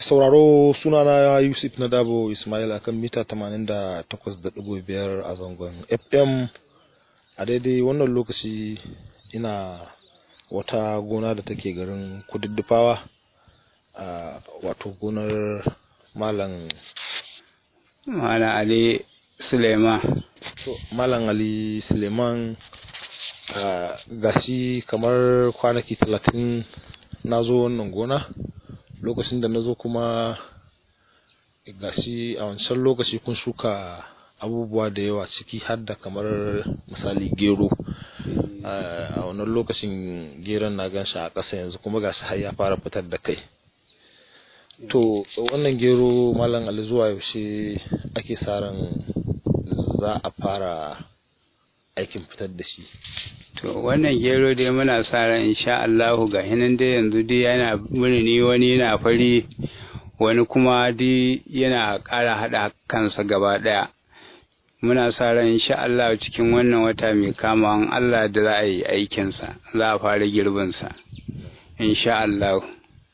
sauraro sunana Yusuf na Dabo Ismail akan mita 88.5 a zangon FM a daidai wannan lokaci ina wata gona da take garin kududdufawa a wato gonar malam Malam Ali Suleiman. so, malam Ali Suleiman gashi kamar kwanaki talatin na zo wannan gona lokacin da na zo kuma gashi a wancan lokaci kun shuka abubuwa da yawa ciki har da kamar misali gero a wannan lokacin geron na gan shi a ƙasa yanzu kuma gashi har ya fara fitar da kai to wannan gero malam ali zuwa yaushe ake sa ran za a fara aikin fitar da shi To wannan gero dai muna sa ran insha Allahu ga hinan dai yanzu dai yana murni wani yana fari wani kuma dai yana ƙara haɗa kansa gaba ɗaya. Muna sa ran insha Allah cikin wannan wata mai kama an Allah da za a yi aikinsa za a fara girbinsa. Insha Allah.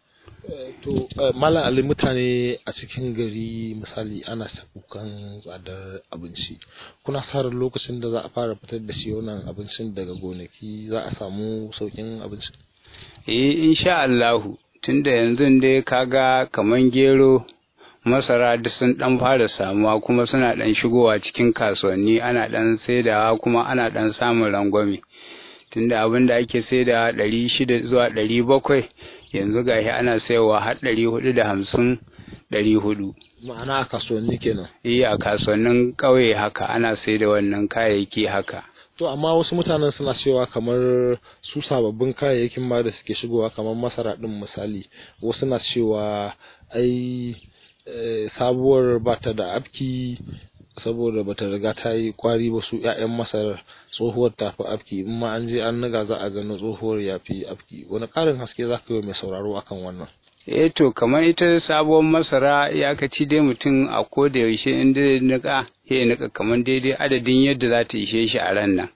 to malam ali mutane a cikin gari misali ana kukan tsadar abinci kuna sa ran lokacin da za a fara fitar da shi wannan abincin daga gonaki za a samu saukin abinci Eh insha Allahu tunda yanzu dai kaga kaman gero masara duk sun dan fara samuwa kuma suna dan shigowa cikin kasuwanni ana dan saidawa kuma ana dan samun rangwame tunda abin da ake saidawa ɗari shida zuwa ɗari bakwai yanzu gashi ana sayarwa har ɗari hudu da hamsin ɗari hudu ma'ana a kasuwanni kenan eh a kasuwannin ƙauye haka ana saida wannan kayayyaki haka to amma wasu mutanen suna cewa kamar su sababbin kayayyakin ma da suke shigowa kamar masara din misali wasu na cewa ai sabuwar bata da afki saboda bata riga ta yi kwari ba su 'ya'yan masar tsohuwar ta fi afki in ma an je an niga za a gano tsohuwar ya fi afki wani ƙarin haske za ka yi mai sauraro akan wannan eh to kamar ita sabuwar masara ya kaci dai mutum a ko da yaushe in dai nika ya nika kamar daidai adadin yadda za ta ishe shi a ran nan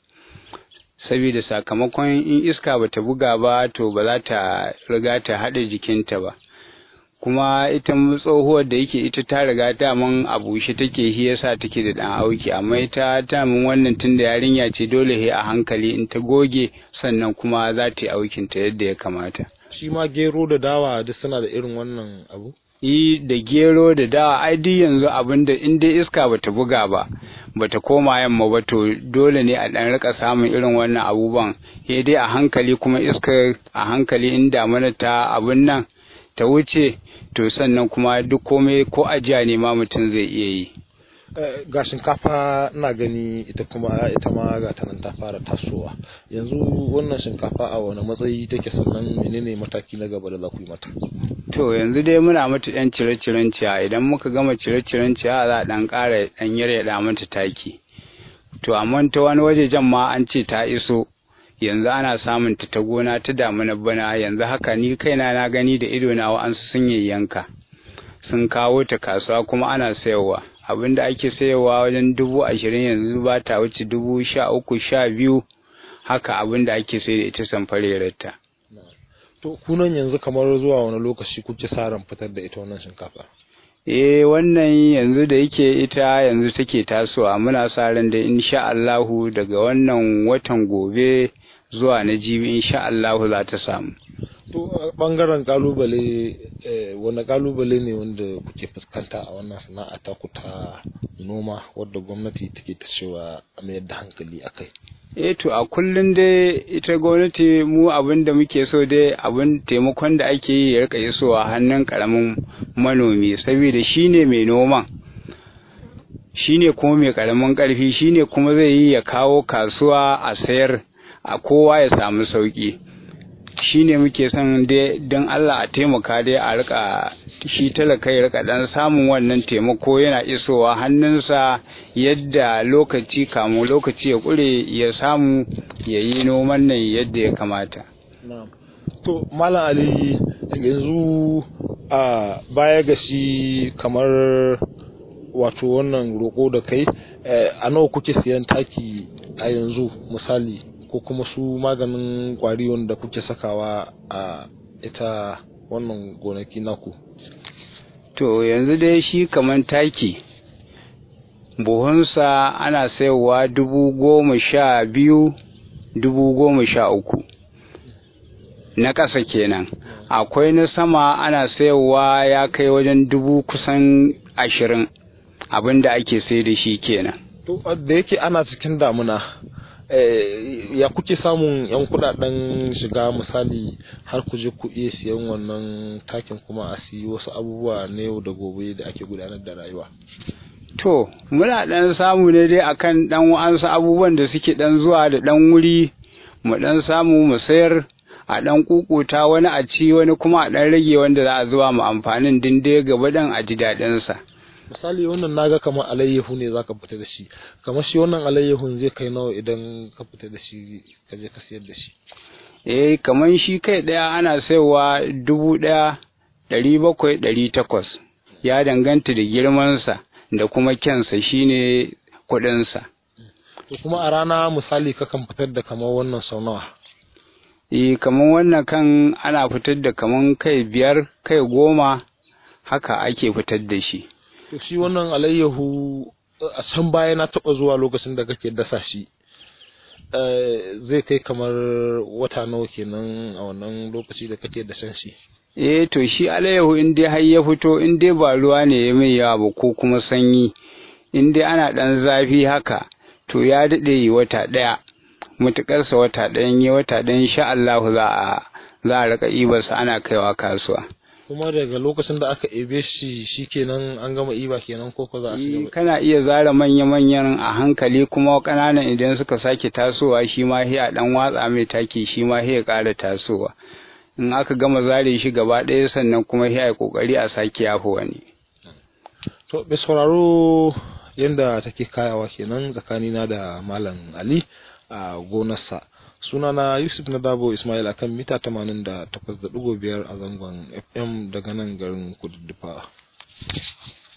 saboda sakamakon in iska bata buga ba to ba za ta riga ta haɗa jikinta ba kuma ita tsohuwar da yake ita ta riga daman a bushe take shi yasa take da dan auki amma ita daman wannan tunda yarinya ce dole he a hankali in ta goge sannan kuma za ta yi aukin ta yadda ya kamata shi ma gero da dawa duk suna da irin wannan abu yi da gero da dawa ai duk yanzu abin da in dai iska bata buga ba bata koma yamma ba to dole ne a dan rika samun irin wannan abubuwan he dai a hankali kuma iska a hankali in damana ta abun nan ta wuce to sannan kuma duk komai ko ajiya ne ma mutum zai iya yi ga shinkafa na gani ita kuma ita ma ga ta nan ta fara tasowa yanzu wannan shinkafa a wani matsayi take sannan menene mataki na gaba da za ku yi mata to yanzu dai muna mata ɗan cire-ciren ciya idan muka gama cire-ciren ciya za a ɗan ƙara ɗan yaryaɗa mata taki to amma ta wani wajejen ma an ce ta iso yanzu ana samun ta ta gona ta damuna bana yanzu haka ni kaina na gani da ido na wa'ansu sun yanka sun kawo ta kasuwa kuma ana sayarwa abin da ake sayarwa wajen dubu ashirin yanzu ba ta wuce dubu sha uku sha biyu haka abin da ake sai da ita samfarerarta. to kunan yanzu kamar zuwa wani lokaci kuke sa ran fitar da ita wannan shinkafa eh wannan yanzu da yake ita yanzu take tasowa muna sa ran da insha Allahu daga wannan watan gobe zuwa na jibi insha Allahu za ta samu to bangaren kalubale wani kalubale ne wanda kuke fuskanta a wannan sana'a ta ku ta noma wadda gwamnati take ta cewa a mayar da hankali akai eh to a kullun dai ita gwamnati mu abin da muke so dai abin taimakon da ake yi ya rika isowa hannun karamin manomi saboda shine mai noman shine kuma mai karamin karfi shine kuma zai yi ya kawo kasuwa a sayar a kowa ya samu sauki shine muke son dai don Allah a taimaka dai a rika shi talaka ya rika dan samun wannan taimako yana isowa hannunsa yadda lokaci kamu lokaci ya kure ya samu ya yi noman nan yadda ya kamata to malam ali yanzu a baya ga shi kamar wato wannan roƙo da kai a nawa kuke siyan taki a yanzu misali ko kuma su maganin kwari wanda kuke sakawa a ita wannan gonaki naku to yanzu dai shi kaman taki buhunsa ana sayarwa dubu goma sha biyu dubu goma sha uku na ƙasa kenan akwai na sama ana sayarwa ya kai wajen dubu kusan ashirin abin da ake sai da shi kenan to da yake ana cikin damuna ya kuke samun yan kudaden shiga misali har ku je ku iya siyan wannan takin kuma a siyi wasu abubuwa na yau da gobe da ake gudanar da rayuwa to muna dan samu ne dai akan dan wa'ansu abubuwan da suke dan zuwa da dan wuri mu dan samu mu sayar a dan kukuta wani a ci wani kuma a dan rage wanda za a zuwa mu amfanin din dai gaba dan a ji daɗin sa misali wannan naga kamar alayyahu ne zaka fita da shi kamar shi wannan alayyahun zai kai nawa idan ka fita da shi ka je ka sayar da shi eh kamar shi kai daya ana sayarwa dubu daya ɗari bakwai ɗari takwas ya danganta da girmansa da kuma kyansa shine kuɗinsa to kuma a rana misali kakan fitar da kamar wannan sau nawa eh kamar wannan kan ana fitar da kamar kai biyar kai goma haka ake fitar da shi to shi wannan alayyahu a can baya na taɓa zuwa lokacin da kake dasa shi zai kai kamar wata nawa kenan a wannan lokaci da kake dashen shi eh to shi alayyahu in dai har ya fito in dai ba ruwa ne ya mai yawa ba ko kuma sanyi in dai ana ɗan zafi haka to ya daɗe yi wata ɗaya matuƙarsa wata ɗayan yi wata ɗayan sha Allah za a za a rika ibarsa ana kaiwa kasuwa kuma daga lokacin da aka ebe shi shikenan an gama iba kenan ko ko za a shiga kana iya zara manya manyan a hankali kuma ƙananan idan suka sake tasowa shi ma sai a dan watsa mai taki shi ma sai ya ƙara tasowa in aka gama zare shi gaba ɗaya sannan kuma sai a kokari a sake yafa wani to bai sauraro yanda take kayawa kenan tsakanina da malam Ali a gonarsa sunana yusuf na dabo ismail akan mita 88.5 a zangon fm daga nan garin kududdufa